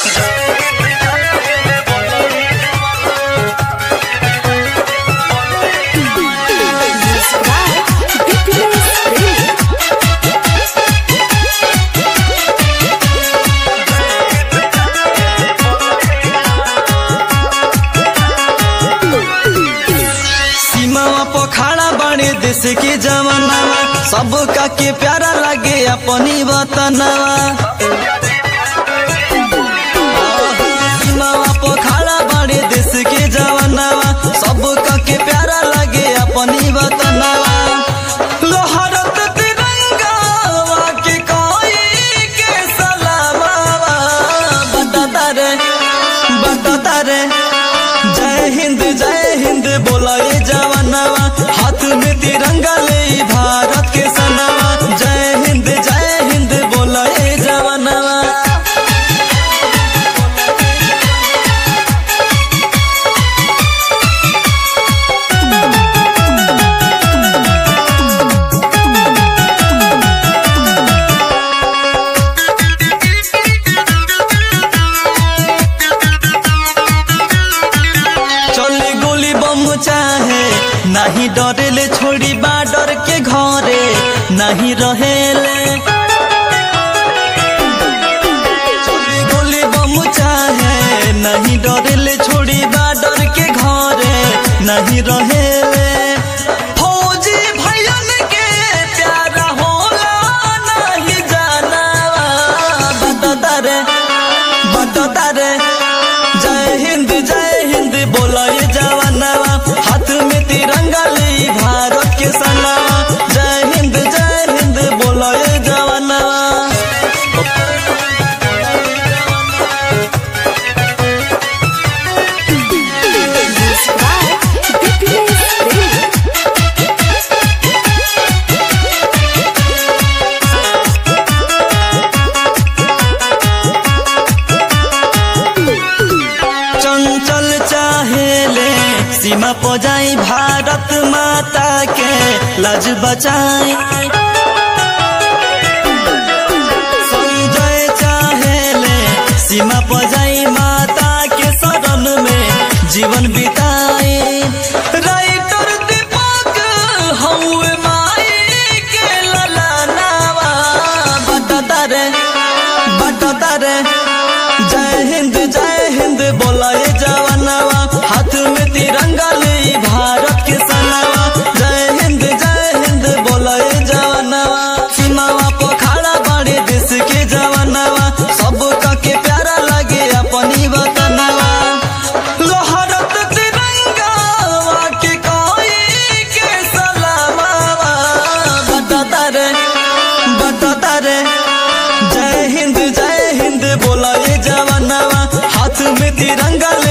सीमावा पखाड़ा बड़े देश के जवानावा सबका के प्यारा लगे अपनी वतनवा सीमावा पखाड़ा बड़े देश के जवानावा सबका के प्यारा लगे अपनी वतनवा लोहरत तिरंगावा के कोई के सलामावा बताता रे बताता रे जय हिंद जय हिंद बोला ये जवानवा हाथ में तिरंगा ले भारत के सनवा जय हिंद जय हिंद बोला ये जवानवा चले गोली बम चाहे नहीं डरेले छोड़ी बाडर के घरे नहीं रहेले चले गोली बम चाहे नहीं डरेले छोड़ी बाडर के घरे नहीं रहेले फौजी भैयन के प्यारा होला नहीं जानावा बताता रे बताता रे जय हिंद जय हिंद बोला ये जवानवा हाथ में तिरंगा ले भारत के सनवा जय हिंद जय हिंद बोला ये जवानवा चंचल चाहेले सीमा पो जाई भारत माता के लज बचाई संजय चाहेले सीमा पो जाई माता के शरण में जीवन बिताई राइटर दीपक हउए माई के ललनावा बताता रे बताता रे जय हिंद जय हिंद बोला ये जवानवा हाथ में तिरंगा ले भारत के सनवा जय हिंद जय हिंद बोला ये जवानवा सीमावा पोखरा बड़े देश के जवानवा सबका के प्यारा लगे अपनी वतनवा लोहरत तिरंगावा के कोई के सलामावा बताता रे बताता रे जय हिंद जय हिंद बोला ये जवानवा हाथ में तिरंगा